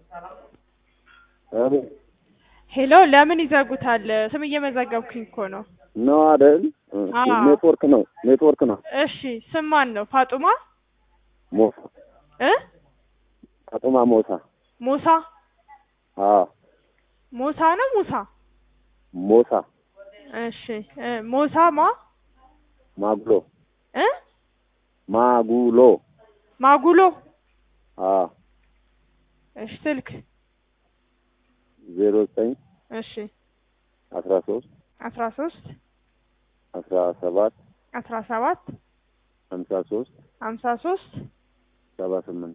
አቤት ሄሎ ለምን ይዘጉታል? ስም እየመዘገብኩኝ እኮ ነው። ነው አይደል? አዎ። ኔትወርክ ነው ኔትወርክ ነው። እሺ ስም ማን ነው? ፋጡማ ሞሳ እ ፋጡማ ሞሳ። ሙሳ አዎ ሙሳ ነው ሙሳ? ሞሳ እሺ እ ሙሳ ማ ማጉሎ እ ማጉሎ። ማጉሎ አዎ እሺ ስልክ ዜሮ ዘጠኝ እሺ አስራ ሶስት አስራ ሶስት አስራ ሰባት አስራ ሰባት ሀምሳ ሶስት ሀምሳ ሶስት ሰባ ስምንት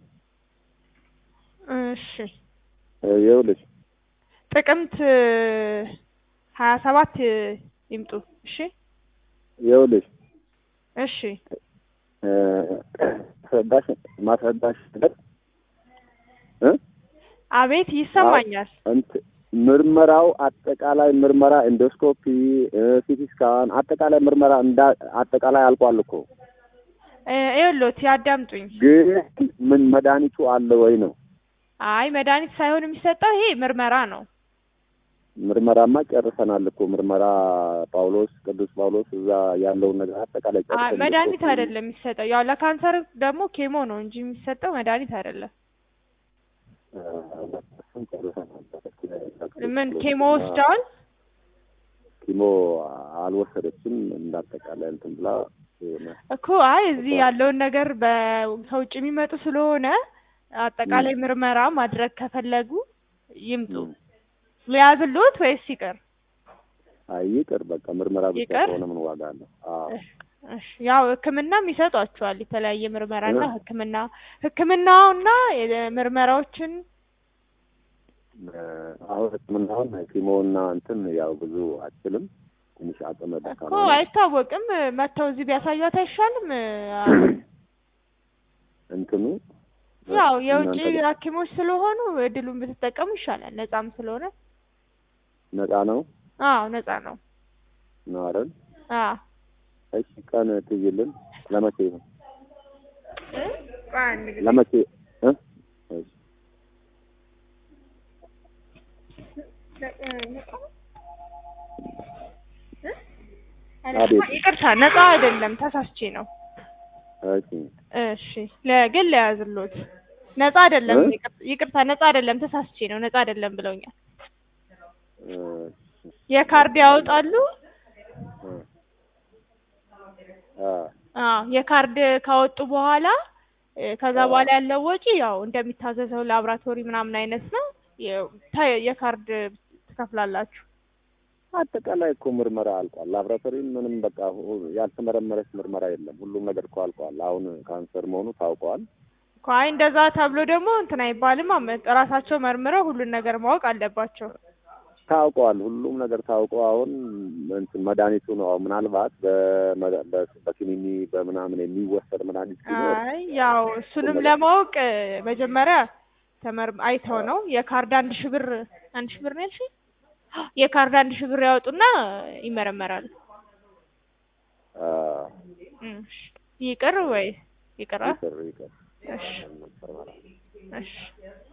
እሺ ይኸውልሽ ጥቅምት ሀያ ሰባት ይምጡ። እሺ ይኸውልሽ እሺ እ ማስረዳሽ ማስረዳሽ ነገር እ አቤት ይሰማኛል። እንት- ምርመራው አጠቃላይ ምርመራ ኢንዶስኮፒ፣ ሲቲ ስካን አጠቃላይ ምርመራ እንዳ አጠቃላይ አልቋል እኮ እ ይኸውልዎት ያዳምጡኝ። ግን ምን መድኃኒቱ አለ ወይ ነው? አይ መድኃኒት ሳይሆን የሚሰጠው ይሄ ምርመራ ነው። ምርመራማ ጨርሰናል እኮ ምርመራ ጳውሎስ ቅዱስ ጳውሎስ እዛ ያለውን ነገር አጠቃላይ አይ ጨርሰን መድኃኒት አይደለም የሚሰጠው። ያው ለካንሰር ደግሞ ኬሞ ነው እንጂ የሚሰጠው መድኃኒት አይደለም። ምን ኬሞ ወስደዋል? ኪሞ አልወሰደችም እንዳጠቃላይ እንትን ብላ የሆነ እኮ አይ እዚህ ያለውን ነገር በ- ከውጭ የሚመጡ ስለሆነ አጠቃላይ ምርመራ ማድረግ ከፈለጉ ይምጡ። ሊያዝልዎት ወይስ ይቅር? አይ ይቅር በቃ ምርመራ ብቻ ይቅር? ከሆነ ምን ዋጋ አለው? አዎ እሺ ያው ሕክምናም ይሰጧቸዋል የተለያየ ምርመራና ሕክምና ሕክምናውና ምርመራዎችን አሁን ህክምናውን ኪሞና እንትን ያው ብዙ አችልም ትንሽ አቅመ እኮ ደካማ ነኝ። አይታወቅም። መጥተው እዚህ ቢያሳዩት አይሻልም? እንትኑ ያው የውጭ እናንተ ሐኪሞች ስለሆኑ እድሉን ብትጠቀሙ ይሻላል። ነጻም ስለሆነ ነፃ ነው አዎ ነጻ ነው። ነው አይደል? አዎ እሺ ቀን ትይልን ለመቼ ነው? እ? ቆይ አንድ ጊዜ ለመቼ እ? እሺ አቤት። ይቅርታ ነጻ አይደለም፣ ተሳስቼ ነው። እሺ እሺ ለግል ለያዝሎት ነጻ አይደለም። እ? ይቅር- ይቅርታ ነጻ አይደለም፣ ተሳስቼ ነው። ነጻ አይደለም ብለውኛል። እ፣ የካርድ ያወጣሉ። እ፣ አ አዎ የካርድ ካወጡ በኋላ እ፣ ከዛ በኋላ ያለው ወጪ ያው እንደሚታዘዘው ላብራቶሪ ምናምን አይነት ነው። የ- ተ- የካርድ ትከፍላላችሁ። አጠቃላይ እኮ ምርመራ አልቋል። ላብራቶሪ ምንም በቃ ሁ- ያልተመረመረች ምርመራ የለም። ሁሉም ነገር እኮ አልቋል። አሁን ካንሰር መሆኑ ታውቋል። እኮ አይ እንደዛ ተብሎ ደግሞ እንትን አይባልም። አመ- ራሳቸው መርምረው ሁሉን ነገር ማወቅ አለባቸው። ታውቋል። ሁሉም ነገር ታውቆ አሁን እንትን መድኃኒቱ ነው አሁን ምናልባት በመ- በ- በኪኒኒ በምናምን የሚወሰድ መድኃኒት ቢኖር አይ ያው እሱንም ለማወቅ እ፣ መጀመሪያ ተመር አይተው ነው የካርድ አንድ ሺህ ብር አንድ ሺህ ብር ነው ያልሽኝ? የካርድ አንድ ሺህ ብር ያወጡና ይመረመራሉ። አ፣ እም፣ ይቅር ወይ ይቅራ? ይቅር ይቅር እሺ እሺ